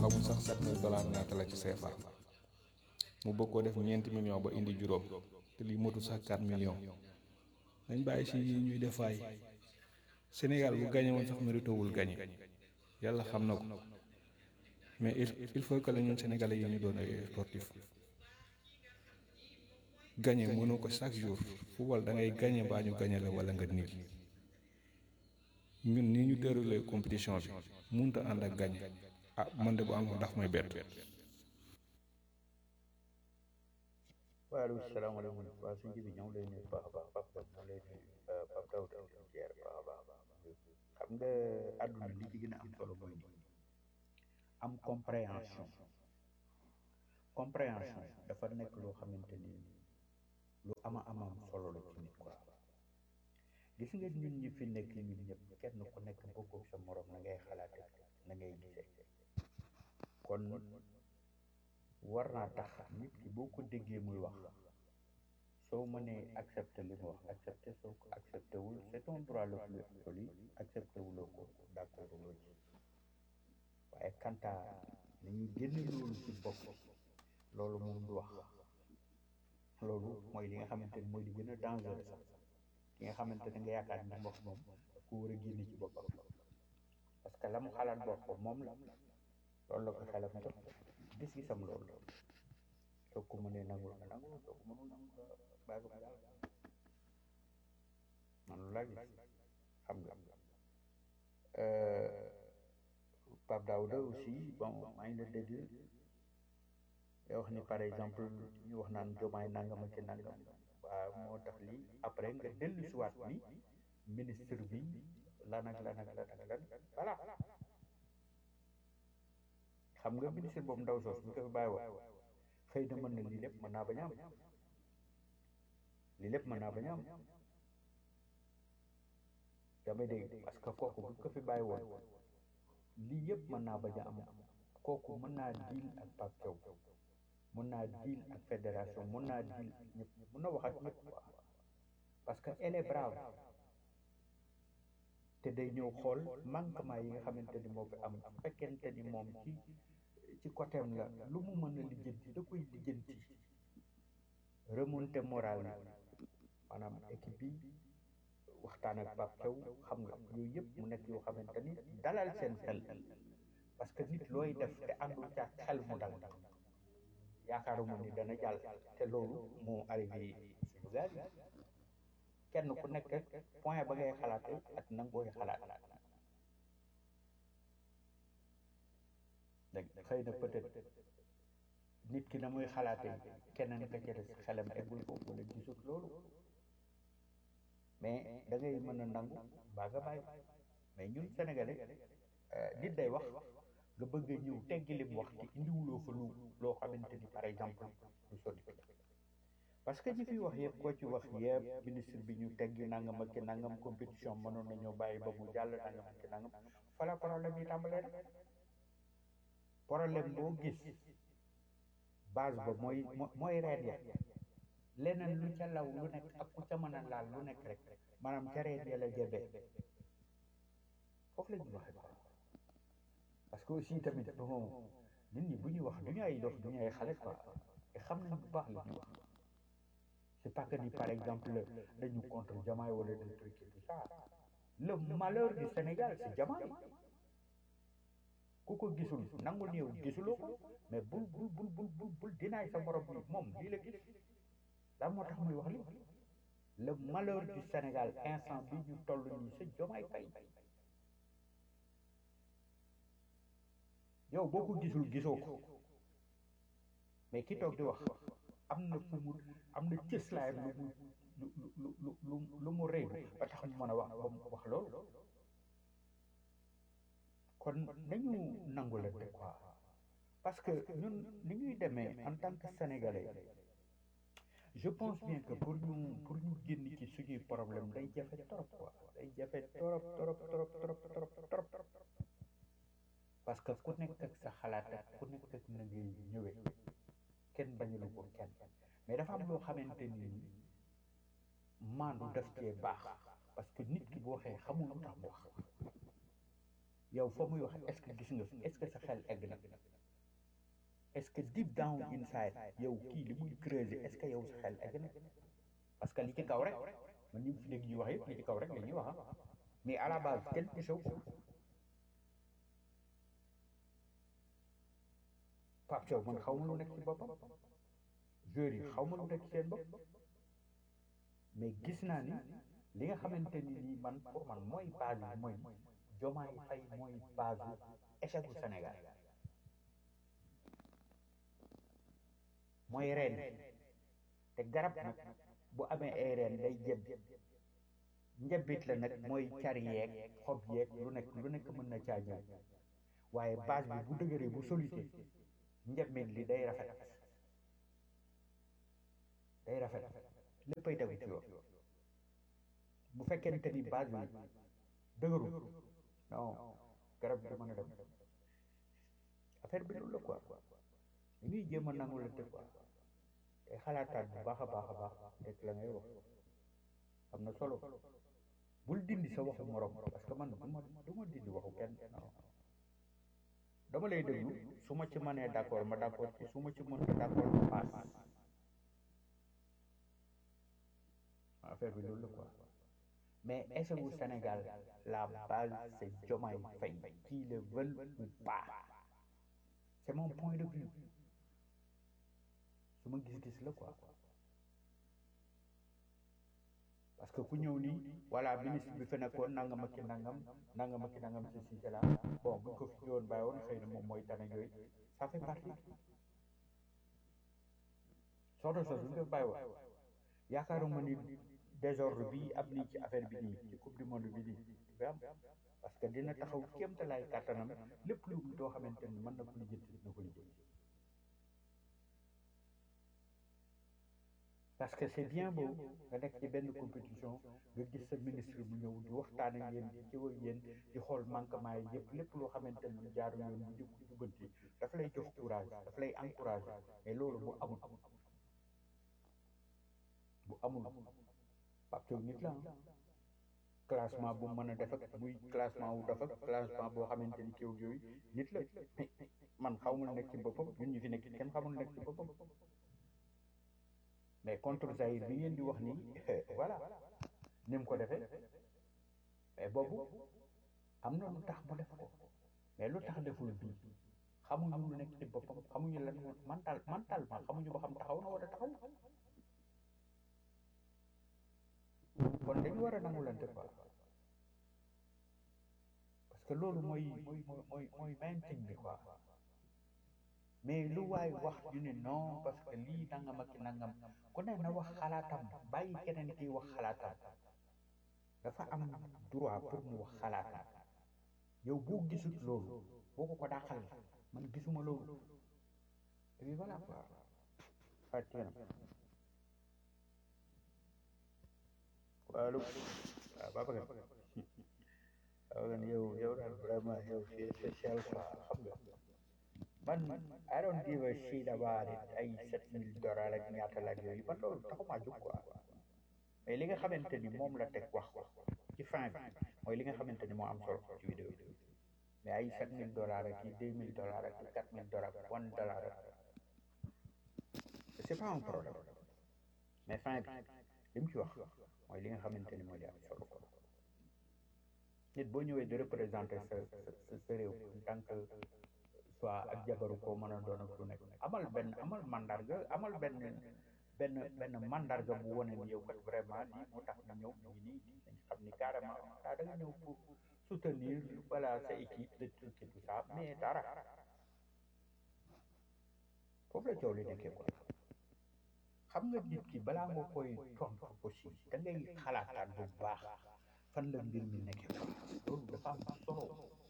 xamul sax sept mille dollars ñaata la ci CFA mu bëgg koo def ñeenti million ba indi juróom te lii motul sax 4 millions dañ bàyyi si yi ñuy def waay Sénégal bu gagné woon sax mérité wul gagné yàlla xam na ko mais il il faut que la ñun Sénégalais yi ñu doon ay sportif gagné mënoo ko chaque jour football da ngay gagné baa ñu gagné la wala nga nit ñun ni ñu déroulé compétition bi mënut a ànd ak gagné ah man de bu am ndax may bett. waaleykum salaamaaleykum waa suñu bi ñoom lay nuyu baax a baax Pape Daw ñoom lay nuyu Pape Daw di leen ziar baax a baax xam nga àdduna li ci gën a am solo mooy ni am compréhension compréhension dafa nekk loo xamante ni lu ama amam solo la ci nit quoi gis nga ñun ñi fi nekk ñun ñëpp kenn ku nekk bokkul sa morom na ngay xalaate na ngay gisee kon war naa tax nit ki boo ko déggee muy wax soo mënee accepté li mu wax accepté soo ko accepté wul c'est ton droit le plus absolu accepté wuloo ko d'accord loo ci waaye kanta ni ñuy génne loolu ci bopp loolu moom du wax loolu mooy li nga xamante ni mooy li gën a dangereux sax ki nga xamante ne nga yaakaar ni wax moom ku war a génne ci boppam parce que la mu xalaat bopp ko moom la loolu la ko xelam jox gis-gisam loolu soo ko mënee nangul nga nangul soo ko mënul nangul nga bàyyi ko daal man laa gis xam nga Pape Daouda aussi bon maa ngi la dégg day wax ni par exemple ñu wax naan jomaay nangam ak nangam waaw moo tax lii après nga dellu si waat ni ministre bi lan ak lan ak lan ak lan voilà xam nga ministre boobu ndaw soos bu ko fi bàyyi woon xëy na mën na lii lépp mën naa bañ a am lii lépp mën naa bañ a am damay dégg parce que kooku bu ko fi bàyyi woon lii yëpp mën naa bañ a am kooku mën naa diil ak Pape Thiaw mën naa diil ak fédération mën naa diil ak ñëpp mën na wax ak ñëpp quoi parce que elle est brave te day ñëw xool manquement yi nga xamante ni moo fi am su fekkente ni moom ci ci côté am la lu mu mën a lijjanti da koy lijjanti remonté moral bi maanaam équipe bi waxtaan ak Pape Thiaw xam nga yooyu yëpp mu nekk yoo xamante ni dalal seen xel parce que nit looy def te àndul ca xel mu dal yaakaaruma ni dana jàll te loolu moo arrivé suñu gaal yi kenn ku nekk point ba ngay xalaate ak na nga koy xalaat dégg xëy na peut-être nit ki na muy xalaate keneen ka ca des xelam eggul foofu wala gisut loolu mais da ngay mën a nangu baa nga bàyyi mais ñun sénégalais nit day wax nga bëgg a ñëw teggi lim wax te indiwuloo fa lu loo xamante ni par exemple lu sotti parce que ñi fi wax yëpp koo ci wax yëpp ministre bi ñu teggi nangam ak ki nangam compétition mënoon nañoo bàyyi ba mu jàll nangam ak ki nangam fala problème yi tàmbalee rek problème boo gis base ba mooy mooy reen ya leneen lu ca law lu nekk ak ku ca mën a laal lu nekk rek maanaam ca reen ya la jëbee foofu la ñuy waxee quoi parce que aussi tamit bon nit ñi bu ñuy wax du ñu ay dof du ñu ay xale quoi te xam nañ bu baax li ñuy wax c'est pas que ni par exemple dañu contre Diomaye wala des trucs et tout ça le malheur du Sénégal c'est Diomaye ku ko gisul nangu néew gisuloo ko mais bul bul bul bul bul bul dinaay sa borom bi moom lii la gis daa moo tax muy wax li le malheur du Sénégal instant bi ñu toll nii c'est Diomaye Faye yow boo ko gisul gisoo ko mais ki toog di wax am na fu mu am na cëslaayam lu mu lu lu lu lu lu mu rëy ba tax mu mën a wax ba mu wax loolu kon nañu nangu la de quoi parce que ñun ni ñuy demee en tant que sénégalais je pense bien que pour ñu pour ñu génn ci suñuy problème day jafe trop quoi day jafe trop trop trop trop trop trop parce que ku nekk ak sa xalaat ak ku nekk ak na ngay ñëwee kenn bañulu ko kenn mais dafa am loo xamante ni maandu daf cee baax parce que nit ki bu waxee xamul lu tax mu wax yow fa muy wax est-ce que gis nga fi est-ce que sa xel egg na est-ce que deep down inside yow kii li muy creuser est-ce que yow sa xel egg na parce que li ci kaw rek man ñu fi dégg ñuy wax yëpp li ci kaw rek la ñuy wax ah mais à la base kenn gisew ko Pape Thiaw man xaw ma lu nekk ci boppam joueurs yi xaw ma lu nekk ci seen bopp mais gis naa ni li nga xamante ni nii man pour man mooy base bi mooy Diomaye Faye mooy base bu échec bu Sénégal mooy reen te garab nag bu amee ay reen day jëb njëbbit la nag mooy car yeeg xob yeeg lu nekk lu nekk mën na caa ñëw waaye base bi bu dëgëree bu solide njëbbit li day rafet day rafet léppay tegu ci yoon bu fekkente ni base bi dëgëru non garab bi du mën a dem affaire bi loolu la quoi ñuy jéem a nangu la te quoi te xalaataat bu baax a baax a baax rek la ngay wax am na solo bul dindi sa waxu morom parce que man du ma du ma dindi waxu kenn non dama lay déglu su ma ci mënee d'accord ma d'accord ci su ma ci mënta d'accord ma paas affaire bi loolu la quoi mais est-ce que au Sénégal la base c'est Diomaye Faye qui le veulent ou pas c'est mon point de vue su ma gis-gis la quoi parce que ku ñëw nii voilà ministre bi fi nekkoon nangam ak ki nangam nangam ak ki nangam ci si la bon buñ ko fi ñëwoon bàyyi woon xëy na moom mooy tane yooyu ça fait partie soxna sos buñ ko bàyyi woon yaakaaruma ni désordre bi am nii ci affaire bi nii ci coupe du monde bi nii bi am parce que dina taxaw kéemtalaay kàttanam lépp lu doo xamante ni mën na ko lijjanti dina ko lijjanti parce que c'est bien beau nga nekk ci benn compétition nga gis sa ministre bu ñëw di waxtaan ak yéen di ci ak yéen di xool manquement yi yëpp lépp loo xamante ni jaaru yoon bu jub jubanti daf lay jox courage daf lay encourager mais loolu bu amul bu amul Pape Thiaw nit la classement bu mën a def ak muy classement wu def ak classement boo xamante ni kiw yooyu nit la man xamul nekk ci boppam ñun ñu fi nekk kenn xamul nekk ci boppam mais contre Zaïre bi ngeen di wax nii voilà ni mu ko defee mais boobu am na lu tax mu def ko mais lu tax deful bii xamuñu lu nekk ci boppam xamuñu lan mental mentalement xamuñu ba xam taxaw na wala taxaw kon dañu war a nangulante quoi parce que loolu mooy mooy mooy mooy main thing bi quoi mais lu waay wax ñu ne non parce que lii nangam ak nangam ku ne na wax xalaatam bàyyi keneen kiy wax xalaatam dafa am droit pour mu wax xalaatam yow boo gisut loolu boo ko ko dàqal man gisuma loolu et puis voilà quoi fàttiyam allo waaw Babacar Babacar yow yow daal vraiment yow c'est spécial quoi xam nga man I don't give a shit about it ay sept mille dollars ak ñaata la ak yooyu man loolu taxumaa jóg quoi mais li nga xamante ni moom la teg wax ko ci fin bi mooy li nga xamante ni moo am solo ci vidéo bi mais ay sept mille dollars ak i deux mille dollars ak i quatre mille dollars ak one dollar ak c'est pas un problème mais fin bi li mu ci wax mooy li nga xamante ni moo di am solo quoi nit boo ñëwee di représenter sa sa sa réew en tant que soit ak jabaru koo mën a doon ak lu nekk amal benn amal mandarga amal benn benn benn mandarga bu wane ni yow kat vraiment lii moo tax ñu ñëw ñu ngi nii dañ xam ni carrément daa da nga ñëw pour soutenir voilà sa équipe de truc et tout ça mais dara foofu la coow li nekkee quoi xam nga nit ki balaa nga koy tontu aussi da ngay xalaataat bu baax fan la mbir mi nekkee quoi loolu dafa am solo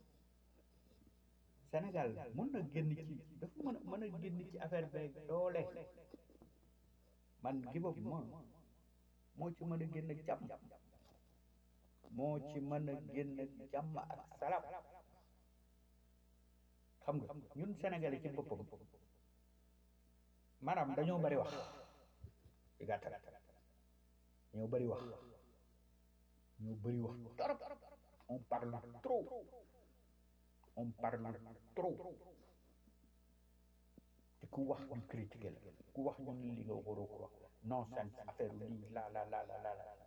Sénégal mën na génn ci dafa mën a mën a génn ci affaire beeg doole man gibab ma moo ci mën a génn ak jàmm moo ci mën a génn ak jàmm ak salaam xam nga ñun Sénégalais ci boppam maanaam dañoo bari wax ci gàttal ñoo bari wax ñoo bari wax torop on parle trop on parle trop ku wax ñu critiqué la ku wax ñu ne li nga waroo ko wax non sens affaire lii la la la la la la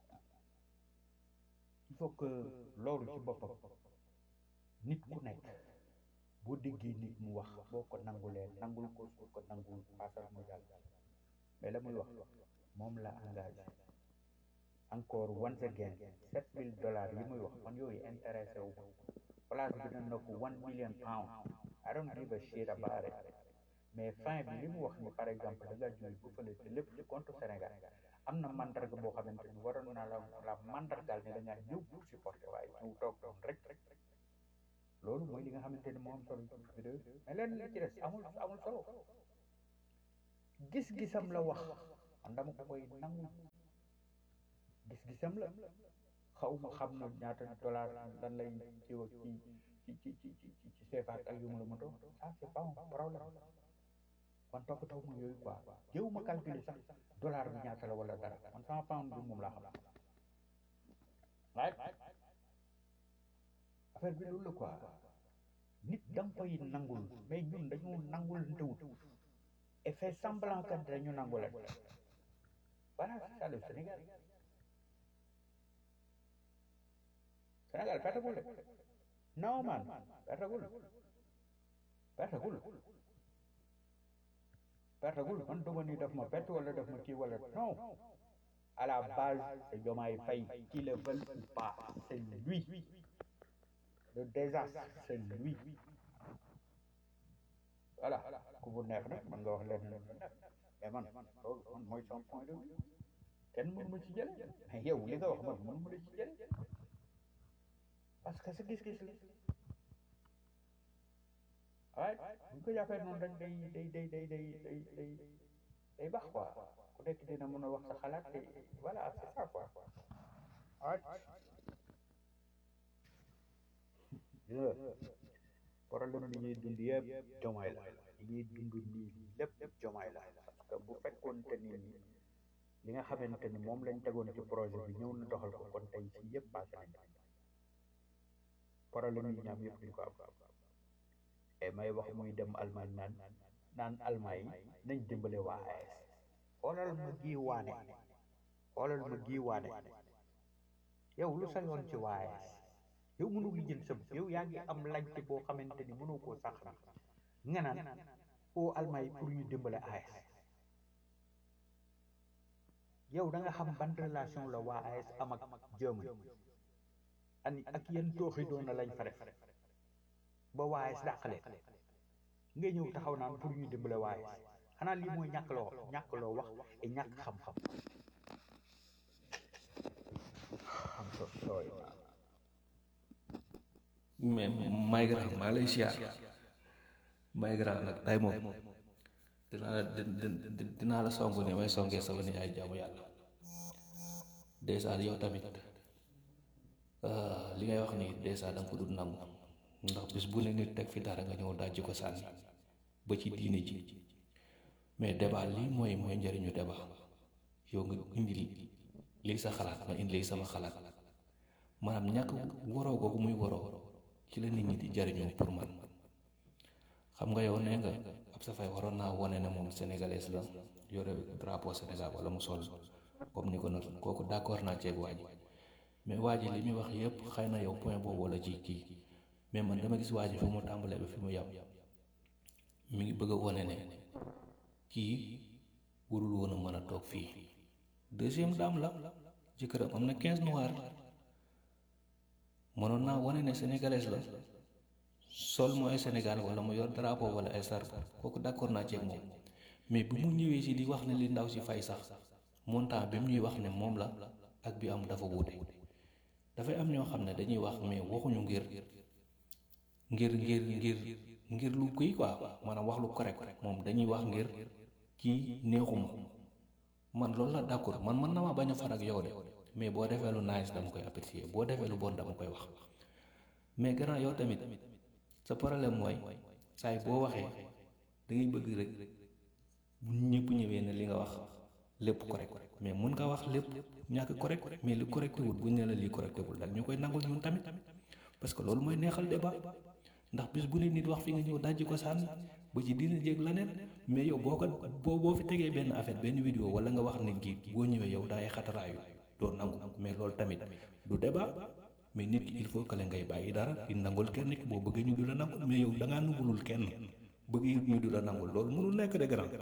il faut que loolu ci boppam nit ku nekk boo déggee nit mu wax boo ko nangulee nangul ko soo ko nangul paasal mu jàll mais la muy wax moom la engagé encore once again sept mille dollars yi muy wax man yooyu intéressé wu ma place bi na ko one million pound I don't give a shit about it mais fin bi li mu wax ni par exemple da ngaa jóge bu fële te lépp ci compte Sénégal am na mandarga boo xamante ni waroon naa la la mandargaal ne da ngaa ñëw pour supporter waaye ñëw toog doon rek loolu mooy li nga xamante ni moo am solo ci vidéo mais leen li ci des amul amul solo gis-gisam la wax man dama ko koy nangu gis-gisam la xaw ma xam na ñaata dollar lan lay ci wax ci ci ci ci ci ci CFA ak yu mu la moto ah c'est pas un problème man toppatoo ma yooyu quoi jëw ma calculer sax dollar bi ñaata la wala dara man sama pound bi moom laa xam waaye affaire bi loolu la quoi nit da nga koy nangul mais ñun dañoo nangul ntewut et fait semblant que dañu nangul voilà c'est ça le Sénégal Sénégal pertagul de non man pertagul pertagul pertagul man duma ni daf ma perte wala daf ma kii wala non à la base c'est Diomaye Faye qui le veut ou pas c'est lui le désastre c'est lui voilà ku bu neex nag man nga wax leen mais man loolu man mooy son point de vue kenn mënu ma ci jële mais yow li nga wax man mënu ma la ci jële parce que sa gis-gis la waaye bu ñu ko jàppee noonu rek day day day day day day day day baax quoi ku nekk dina mën a wax sa xalaat te voilà c'est ça quoi waaye problème li ñuy dund yëpp jomaay la li ñuy dund nii lépp jomaay la parce que bu fekkoon te ni li nga xamante ni moom lañ tegoon ci projet bi ñëw na doxal ko kon tey ci yëpp passé nañ problème yi ñaam yëpp duñ ko am et may wax muy dem Allemagne naan naan Allemagne yi nañ dimbale waa AES xoolal ma gii waane xoolal ma gii waane yow lu sa yoon ci waa AES yow mënu li jël sa yow yaa ngi am laajte boo xamante ni mënoo koo sax na nga naan oo Allemagne yi pour ñu dimbale AES yow da nga xam ban relation la waa AES am ak Germany ani ak yéen tooxi doona lañ fa def ba waa AES dàqale nga ñëw taxaw naan pour ñu dimbale waa AES xanaa lii mooy ñàkk loo ñàkk loo wax et ñàkk xam-xam am so sooy mais may grand maa lay siyaar may grand nag tay moom dinaa la dinaa la song ne may songee sama ni ay jaamu yàlla dèjà yow tamit li ngay wax ni dèjà da nga ko dul nangu ndax bis bu ne nit teg fi dara nga ñëw dajji ko sànni ba ci diine ji mais débat lii mooy mooy njëriñu débat yow nga indi lii sa xalaat ma indi lii sama xalaat maanaam ñàkk waroo googu muy waroo ci la nit ñi di jariñoo pour man xam nga yow nee nga ab sa fay waroon naa wone ne moom sénégalais la yore drapeau Sénégal wala mu sol comme ni ko nag kooku d'accord naa ceeg waa ji mais waa ji li muy wax yëpp xëy na yow point boobu wala ci kii mais man dama gis waa ji fi mu tàmbalee ba fi mu yam mi ngi bëgg a wone ne kii warul woon a mën a toog fii deuxième dame la jëkkëram am na quinze noirs mënoon naa wane ne sénégalaise la sol mooy Sénégal wala mu yor drapeau wala ay sarp kooku d'accord naa ceeg moom mais bi mu ñëwee si di wax ne li ndaw si fay sax montant bi mu ñuy wax ne moom la ak bi am dafa wuute dafay am ñoo xam ne dañuy wax mais waxuñu ngir ngir ngir ngir ngir lu kii quoi maanaam wax lu correct moom dañuy wax ngir kii neexuma man loolu la d'accord man mën na ma bañ a far ak yow de mais boo defee lu nice dama koy apprécier boo defee lu bon dama koy wax mais grand yow tamit sa problème mooy saay boo waxee da ngay bëgg rek bu ñëpp ñëwee ne li nga wax lépp correct mais mun nga wax lépp ñàkk correct mais li correcté wul buñ ne la lii correcté wul daal ñu koy nangul ñun tamit parce que loolu mooy neexal débat ndax bis bu ne nit wax fi nga ñëw dajji ko sànni ba ci dina jéeg laneen mais yow boo ko boo boo fi tegee benn affaire benn vidéo wala nga wax ne kii boo ñëwee yow daay xataraayu doo nangu mais loolu tamit du débat mais nit ki il faut que la ngay bàyyi dara di nangul kenn ki boo bëggee ñu du la nangul mais yow da ngaa nangulul kenn bëgg ñu du la nangul loolu mënul nekk de grand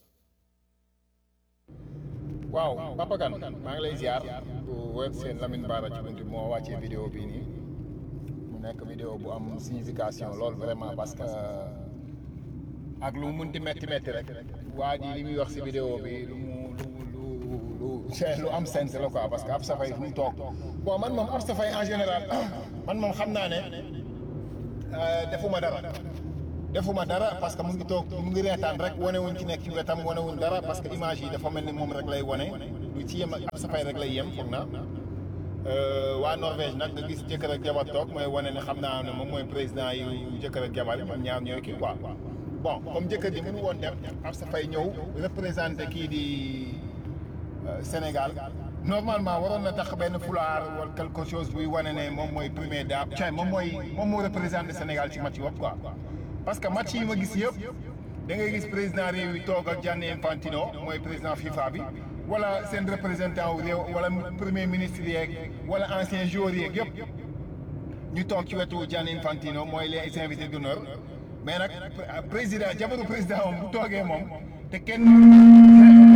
waaw Papa Kane maa ngi lay ziar bu web seen Lamine Bara ci buntu moo wàccee vidéo bii nii mu nekk vidéo bu am signification lool vraiment parce que ak lu mu munti metti metti rek waa ji li muy wax si vidéo bi lu mu lu lu lu lu am sens la quoi parce que ab safay fu mu toog bon man moom ab safay en général man moom xam naa ne defuma dara defuma dara parce que mu ngi toog mu ngi reetaan rek wane wuñ ci nekk ci wetam wane wuñ dara parce que image yi dafa mel ni moom rek lay wane lu ci yem ab safay rek lay yem foog na waa Norvège nag nga gis jëkkër ak jabar toog mooy wane ne xam naa ne moom mooy président yi jëkkër ak jabar yi ñoom ñaar ñooy kii quoi bon comme jëkkër ji mënu woon dem ab safay ñëw représenté kii di Sénégal normalement waroon na tax benn fulaar wala quelque chose buy wane ne moom mooy premier dame cay moom mooy moom moo représenté Sénégal ci match yi quoi parce que match yi ma gis yëpp da ngay gis président réew yi toog ak Gianni Infantino mooy président FIFA bi wala seen représentant wu réew wala premier ministre yeeg wala ancien joueur yeeg yëpp ñu toog ci wetu Gianni Infantino mooy les invités d'honneur mais nag président jabaru président moom bu toogee moom te kenn